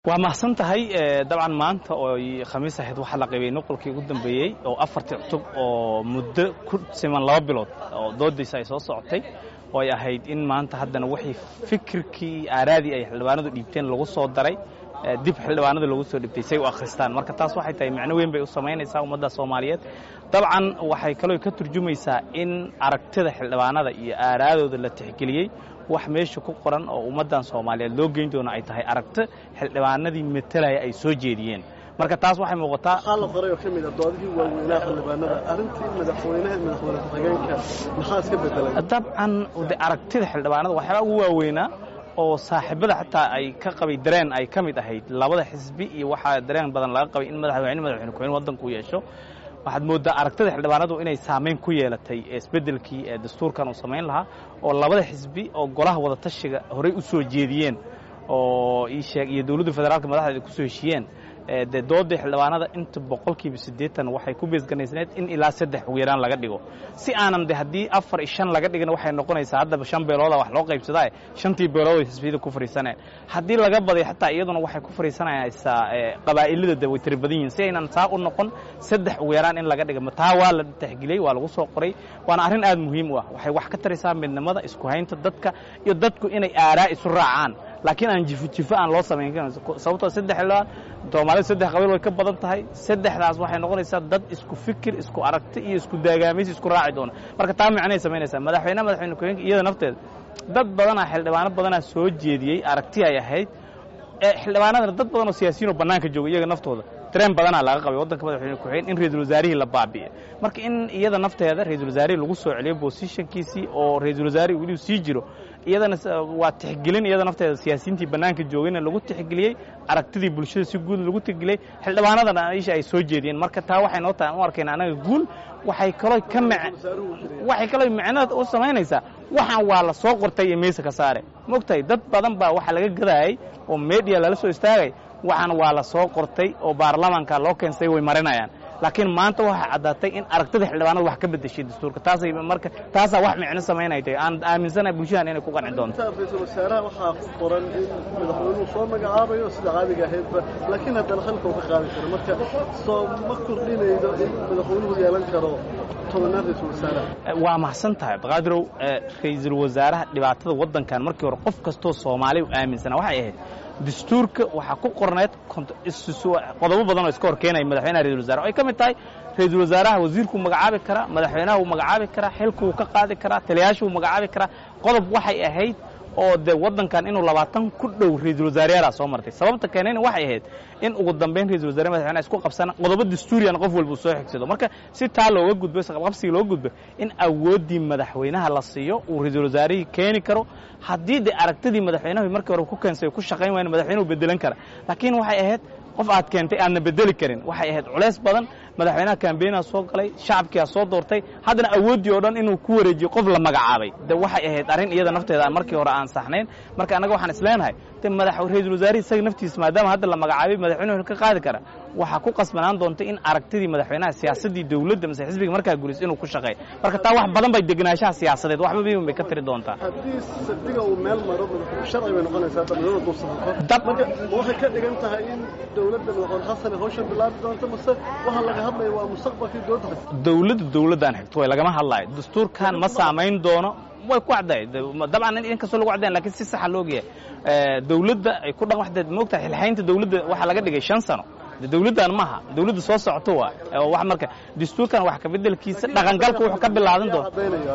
waa mahadsan tahay dabcan maanta oo khamiis ahayd waxaa la qaybay noqolkii ugu dambeeyey oo afartii cutub oo muddo ku siman laba bilood oo doodaysa ay soo socotay oo ay ahayd in maanta haddana wixii fikirkii aaraadii ay xildhibaanadu dhiibteen lagu soo daray dib xildhibaanada lagu soo dhibtay say u akhristaan marka taas waxay tahay macno weyn bay u samaynaysaa ummadda soomaaliyeed dabcan waxay kaloo ka turjumaysaa in aragtida xildhibaanada iyo aaraadooda la tixgeliyey wax meesha ku qoran oo ummaddan soomaaliyeed loo geyn doono ay tahay aragto xildhibaanadii metelaya ay soo jeediyeen marka taas waxay muuqataa waxaa la qoray oo ka mid ah doodihii waaweynaa xildhibaanada arrintii madaxweynaha madaxweyne ku-xigeenka maxaa iska bedelay dabcan de aragtida xildhibaanada waxyaabaa ugu waaweynaa oo saaxiibada xataa ay ka qabay dareen ay ka mid ahayd labada xisbi iyo waxaa dareen badan laga qabay in madaxweyne madaxweyne ku-xigeen waddanku yeesho waxaad mooddaa aragtida xildhibaanadu inay saamayn ku yeelatay isbeddelkii ee dastuurkan uu samayn lahaa oo labada xisbi oo golaha wadatashiga horey u soo jeediyeen oo ii sheeg iyo dowladda federaalka madaxdeeda ku soo heshiyeen dee doodii xildhibaanada inta boqolkiiba siddeetan waxay ku beesganaysneed in ilaa saddex ugu yaraan laga dhigo si aanan de haddii afar iyo shan laga dhigin waxay noqonaysaa haddaba shan beelooda wax loo qaybsadaa shantii beelood ay xisbiyada ku fariisaneen haddii laga baday xataa iyaduna waxay ku fariisanaysaa qabaa'ilada de way tiri badan yihin si aynan saa u noqon saddex ugu yaraan in laga dhiga taa waa la tixgeliyey waa lagu soo qoray waana arrin aad muhiim u ah waxay wax ka taraysaa midnimada isku haynta dadka iyo dadku inay aaraa isu raacaan laakiin aan jifo jifo aan loo samayn karin sababtoo saddex xildhibaan soomaalida saddex qabiil way ka badan tahay saddexdaas waxay noqonaysaa dad isku fikir isku aragti iyo isku daagaamaysi isku raaci doona marka taa micnay samaynaysaa madaxweyne madaxweyne ku-xigeenka iyada nafteeda dad badanaa xildhibaano badanaa soo jeediyey aragti ay ahayd xildhibaanadana dad badan oo siyaasiyiin oo bannaanka jooga iyaga naftooda dareen badanaa laga qabay waddanka madaxweyne ku-xigeen in ra-iisul wasaarihii la baabi'e marka in iyada nafteeda ra-isul wasaarihii lagu soo celiyo bosishankiisii oo ra-isul wasaarihii weliu sii jiro iyadana waa tixgelin iyada nafteeda siyaasiyiintii bannaanka joogayna lagu tixgeliyey aragtidii bulshada si guud lagu tixgeliyey xildhibaanadana isha ay soo jeediyeen marka taa waxay noo tahay u arkayna annaga guul waxay kaloo ka waxay kaloo micnada u samaynaysaa waxaan waa la soo qortay iyo meesa ka saare maogtahay dad badan baa waxaa laga gadaayay oo media lala soo istaagay waxaan waa la soo qortay oo baarlamaanka loo keensay way marinayaan laakiin maanta waxay caddaatay in aragtida xildhibaanada wax ka bedeshay dastuurka taasay marka taasaa wax micno samaynay tahay aan aaminsanahay bulshadan inay ku qanci doonto ra-iisul wasaaraha waxaa ku qoran in madaxweynuhu soo magacaabayo sida caadiga ahaydba laakiin haddana xilka uu ka qaadi karo marka soo ma kordhinaydo in madaxweynuhu yeelan karo tobanaad ra-iisul wasaaraha waa mahadsan tahay baqaadirow ra-iisul wasaaraha dhibaatada waddankan markii hore qof kastoo soomaaliya u aaminsanaa waxay ahayd dastuurka waxaa ku qorneed qodobo badan oo iska hor keenaya madaxweynaha ra-isul wasaraha ay ka mid tahay ra-iisul wasaaraha wasiirkuu magacaabi karaa madaxweynaha wuu magacaabi karaa xilku wuu ka qaadi karaa taliyaasha wuu magacaabi karaa qodob waxay ahayd oo de waddankan inuu labaatan ku dhow ra-iisul wasaareyaalaa soo martay sababta keenayna waxay ahayd in ugu dambayn ra-isul wasare madaxweynaha isku qabsana qodobo dastuuriyana qof walba uu soo xigsado marka si taa looga gudbo isqabqabsiga looga gudbo in awooddii madaxweynaha la siiyo uu ra-iisul wasaarihii keeni karo haddii de aragtidii madaxweynahu markii hore ku keensay ku shaqayn waayna madaxweynuhu bedelan kara laakiin waxay ahayd qof aad keentay aadna bedeli karin waxay ahayd culays badan madaxweynaha kambeynaa soo galay shacabkiaa soo doortay haddana awooddii oo dhan inuu ku wareejiyo qof la magacaabay de waxay ahayd arrin iyada nafteeda markii hore aan saxnayn marka annaga waxaan isleenahay de madax ra-iisul wasaarihi isaga naftiisa maadaama hadda la magacaabay madaxweynuhu ka qaadi kara waxaa ku qasbanaan doonta in aragtidii madaxweynaha siyaasaddii dowladda mase xisbiga markaa gulis inuu ku shaqeeyo marka taa wax badan bay degenaanshaha siyaasadeed waxba biiban bay ka tiri doontaa haddii sadiga uu meel maro sharci bay noqonaysaa dhallinyarada dulsafarto marka waxay ka dhigan tahay in dowladda madaxweyne xasan hawshan bilaabi doonto mase waxaa laga hadlaya waa mustaqbalkii dowladda dowladda dowladdaan xigto way lagama hadlaayo dastuurkan ma saamayn doono way ku caddahay dabcan in kastoo lagu caddayan lakin si saxa loogayahay dowladda ay ku dhan waxdeed moogtahay xilxaynta dowladda waxaa laga dhigay shan sano dowladdan maaha dowladda soo socoto waa wax marka dastuurkan wax kabeddelkiisa dhaqangalka wuxuu ka bilaadan doona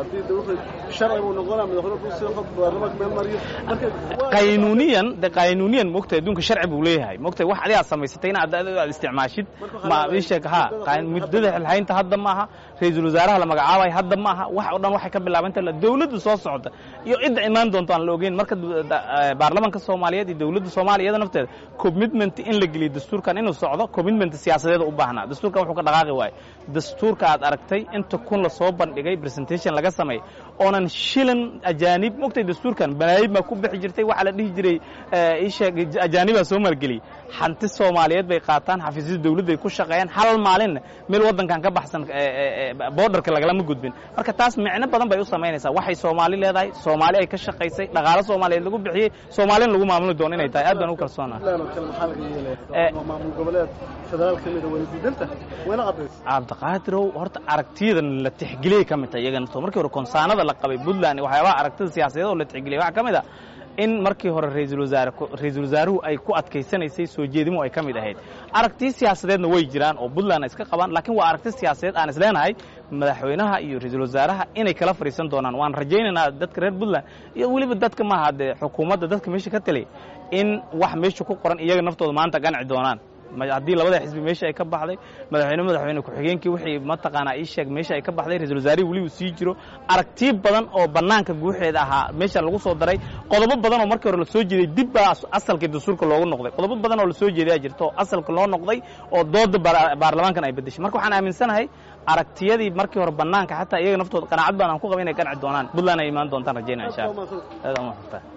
qaynuuniyan de qaynuuniyan moogtahay adduunka sharci buu leeyahay moogtahay wax adigaad samaysatay in aad isticmaashid ma isheeg ha muddada xilxaynta hadda maaha ra-iisul wasaaraha la magacaabayo hadda maaha wax oo dhan waxay ka bilaabanta dowladda soo socota iyo cidda imaan doonto aan la ogeyn marka baarlamaanka soomaaliyeed iyo dowladda soomaaliya iyada nafteeda commitment in la geliyo dastuurkan inuu socdo commitment siyaasadeeda u baahnaa dastuurkan wuxuu ka dhaqaaqi waayo dastuurka aad aragtay inta kun la soo bandhigay presentation laga sameeyey oonan shilan ajaanib mogtay dastuurkan banaayib baa ku bixi jirtay waxaa la dhihi jiray isheeg ajaanibaa soo maalgeliyey hanti soomaaliyeed bay qaataan xafiisyada dawladday ku shaqeeyaan hal maalinna meel waddankan ka baxsan boodarka lagalama gudbin marka taas micno badan bay u samaynaysaa waxay soomaali leedahay soomaali ay ka shaqaysay dhaqaalo soomaaliyeed lagu bixiyey soomaalina lagu maamuli doono inay tahay aad baan ugu kalsoonaha maamul goboleed federaal ka mida wayna diidanta wayna cadaysa cabdiqaadirow horta aragtiyadan la tixgeliyey ka mid tahay iyaga naftoo markii hore konsaanada la qabay puntland waxyaabaha aragtida siyaasadeed oo la tixgeliyey waxaa ka mid a in markii hore ra'iisul wasaare ra'iisul wasaaruhu ay ku adkaysanaysay soo jeedimo ay ka mid ahayd aragtiyo siyaasadeedna way jiraan oo puntland ay iska qabaan laakiin waa aragti siyaasadeed aan isleenahay madaxweynaha iyo ra'iisul wasaaraha inay kala fadhiisan doonaan waan rajaynaynaa dadka reer puntland iyo weliba dadka maaha dee xukuumadda dadka meesha ka taliya in wax meesha ku qoran iyaga naftooda maanta ganci doonaan haddii labada xisbi meesha ay ka baxday madaxweyne madaxweyne ku-xigeenkii wixii mataqaanaa ii sheeg meesha ay ka baxday ra-isul wasaarihii weliba sii jiro aragtiyo badan oo bannaanka guuxeeda ahaa meesha lagu soo daray qodobo badan oo markii hore la soo jeeday dib baa asalkii dastuurka loogu noqday qodobo badan oo la soo jeedayaa jirta oo asalka loo noqday oo dooda baarlamaankan ay bedeshay marka waxaan aaminsanahay aragtiyadii markii hore bannaanka xataa iyaga naftooda qanaacad baan aan ku qaba inay ganci doonaan puntland ay imaan doontaan rajaynaa insha allah aad aan u